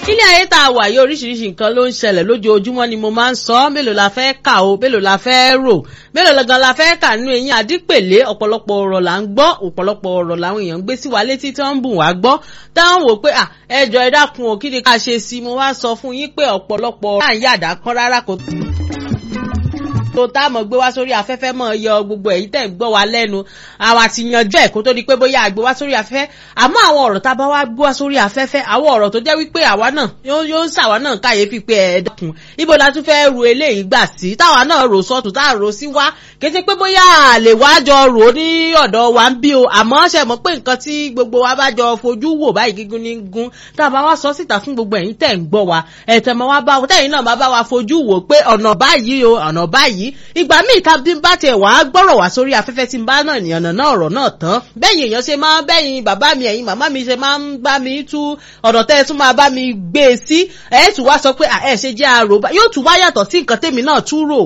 ilé ayé tá a wà yìí oríṣiríṣi nǹkan ló ń ṣẹlẹ̀ lójoojúmọ́ ni mo máa ń sọ mélòó la fẹ́ kà o mélòó la fẹ́ rò mélòó gan la fẹ́ kà nínú eyín àdípèlé ọ̀pọ̀lọpọ̀ ọ̀rọ̀ là ń gbọ́ ọ̀pọ̀lọpọ̀ ọ̀rọ̀ làwọn èèyàn ń gbé sí wa létí tí wọ́n ń bùn wá gbọ́ táwọn wò pé ẹjọ́ ẹ dákun ò kí ni ká ṣe sí mo wá sọ fún yín pé ọ̀pọ̀lọpọ̀ ọ̀rọ̀ à ń yàdá kán rárá kò tó tá a mọ̀ gbé wá sórí afẹ́fẹ́ mọ̀ yọ gbogbo èyí tẹ̀ ń gbọ́ wa lẹ́nu àwọn àti yanjú ẹ̀ kó tó di pé bóyá àgbé wá sórí afẹ́fẹ́ àmọ́ àwọn ọ̀rọ̀ tá a bá wá gbé wá sórí afẹ́fẹ́ àwọn ọ̀rọ̀ tó jẹ́ wípé àwa náà yóò ń sàwa náà káyéfì pé ẹ̀ dẹ́kun ibo la tún fẹ́ ru eléyìí gbà sí táwa náà rò sọ́tún tá a rò sí wá kété pé bóyá àlè wá jọ rò ó ní ọ̀dọ̀ wa ń bí o àmọ́ ṣe mọ̀ pé nǹkan tí gbogbo wa bá jọ fojú wò báyìí gígùn ní gún tá a bá wá sọ síta fún gbogbo ẹ̀yin tẹ̀ ń gbọ́ wa ẹ̀tẹ̀ mọ́ wá bá tẹ̀yin náà bá bá wa fojú wò pé ọ̀nà báyìí o ọ̀nà báyìí ìgbà míì ká bí n bá tiẹ̀ wá gbọ́rọ̀ wá sórí afẹ́fẹ́ tí n bá náà ní ọ̀nà náà ọ̀rọ̀ náà tán bẹ́yìn èèyàn ṣe máa bẹ́yìn bàbá mi ẹ̀yin màmá mi ṣe máa ń bá mi tú ọ̀nà tẹ́ ẹ tún máa bá mi gbé e sí ẹ̀ tún wá sọ pé ẹ̀ ṣe jẹ́ àrò yóò tún wá yàtọ̀ sí nǹkan tèmi náà tún rò.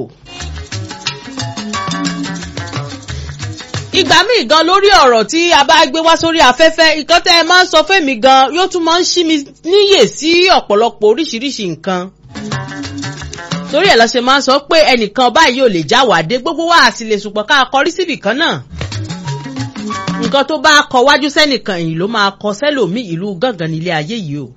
ìgbà míì gan lórí ọ̀rọ̀ tí a bá gbé wá sórí afẹ́fẹ́ nǹkan tẹ́ ẹ máa ń sọ fẹ́mi gan yóò tún máa ń ṣí mi níyè sí ọ̀pọ̀lọpọ̀ oríṣiríṣi nǹkan torí ẹ̀ lọ ṣe máa ń sọ pé ẹnìkan báyìí ò lè já wàdé gbogbo wa àti lè sùpọ̀ ká kọrí síbì kan náà nǹkan tó bá kọ wájú sẹ́nìkan èyí ló máa kọ sẹ́lòmí ìlú gángan nílé ayé yìí o.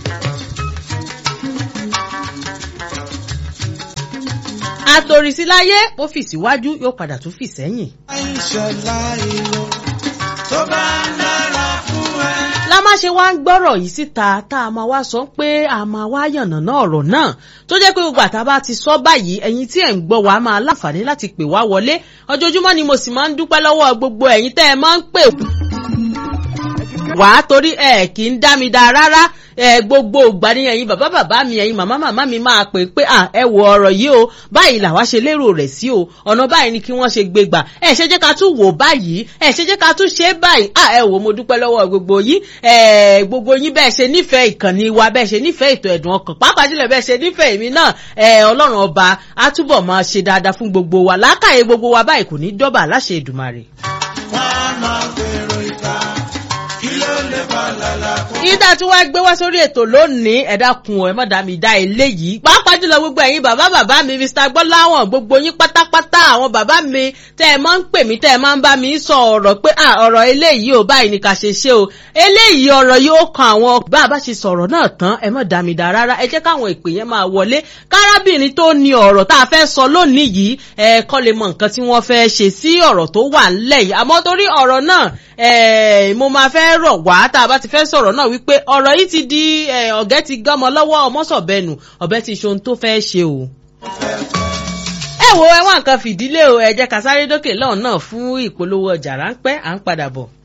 àtòrìsí láyé ó fì síwájú yóò padà tún fì sẹ́yìn. ìṣọ̀lá ìró tó bá ń dára fún ẹ. la má ṣe wá ń gbọ́rọ̀ yìí síta tá a máa wá sọ pé a máa wá yànnàná ọ̀rọ̀ náà tó jẹ́ pé gbogbo àtàbá ti sọ báyìí ẹ̀yin tí ẹ̀ ń gbọ́ wa máa láǹfààní láti pè wá wọlé ọjọ́júmọ́ ni mo sì máa ń dúpẹ́ lọ́wọ́ gbogbo ẹ̀yin tẹ́ ẹ máa ń pè wá torí ẹ kì í dá mi dá rárá ẹ gbogbo ìgbà ni ẹ̀yin bàbá bàbá mi ẹ̀yin màmá màmá mi máa pè pé à ẹ wo ọ̀rọ̀ yìí o báyìí làwa ṣe lérò rẹ̀ sí o ọ̀nà báyìí ni kí wọ́n ṣe gbé gbà ẹ ṣe jẹ́ ká tún wò báyìí ẹ ṣe jẹ́ ká tún ṣe báyìí à ẹ wò mo dúpẹ́ lọ́wọ́ gbogbo yín ẹ gbogbo yín bẹ́ẹ̀ ṣe nífẹ̀ẹ́ ìkànnì wa bẹ́ẹ̀ ṣe nífẹ̀ẹ́ ètò ẹ̀dùn ọkàn pàápàá jùlọ bẹ́ẹ̀ ṣe nífẹ̀ẹ́ èmi náà ẹ ọlọ́run ọba á túbọ̀ máa ṣe dáadáa fún gbogbo wa lákàyè gbogbo wa báyìí kò ní dọ́bà láṣẹ Èdùmàrè. wọ́n á máa gbèrò ìta kí ló lè bá lálá kó. ìdá tí wọ́n gbé wá sórí ètò lónìí ẹ dákun ẹ má dá mi dá eléyìí pàápàá jùlọ gbogbo ẹ̀yin bàbá bàbá mi Mr Gbọ́láwọ̀n gbogbo yín pátápátá àwọn bàbá mi tẹ́ ẹ máa ń pè mí tẹ́ ẹ máa ń bá mi sọ ọ̀rọ̀ pé à ọ̀rọ̀ eléyìí ò báyìí ni ká ṣe ṣe o eléyìí ọ̀rọ̀ yìí ó kan àwọn bá a bá ṣe sọ̀rọ̀ náà tán ẹ má dá mi dá rárá ẹ jẹ́ káwọn ìpè yẹn máa wọlé kárábìnrin tó ní ọ̀rọ̀ tá a fẹ́ sọ lónìí yìí ẹ kọ́ lè mọ nǹkan tí wọ́n fẹ́ ṣe sí ọ̀rọ̀ tó wà ńlẹ̀ yìí àmọ́ torí ọ̀rọ̀ náà mo máa fẹ́ rọ̀ wá tá a bá ti fẹ́ sọ̀rọ̀ náà wípé ọ̀rọ̀ yìí ti di ọ̀gẹ́ ti gọ́mọ lọ́wọ́ ọmọsọ̀bẹnu ọ̀bẹ ti ṣohun tó fẹ́ ṣe o. ẹ wo ẹwọn nǹkan fìdílé o ẹ jẹ́ ká sáré dókè lọ́hùn náà fún ìpolówó ọjà ráńpẹ́ à ń padà bọ̀.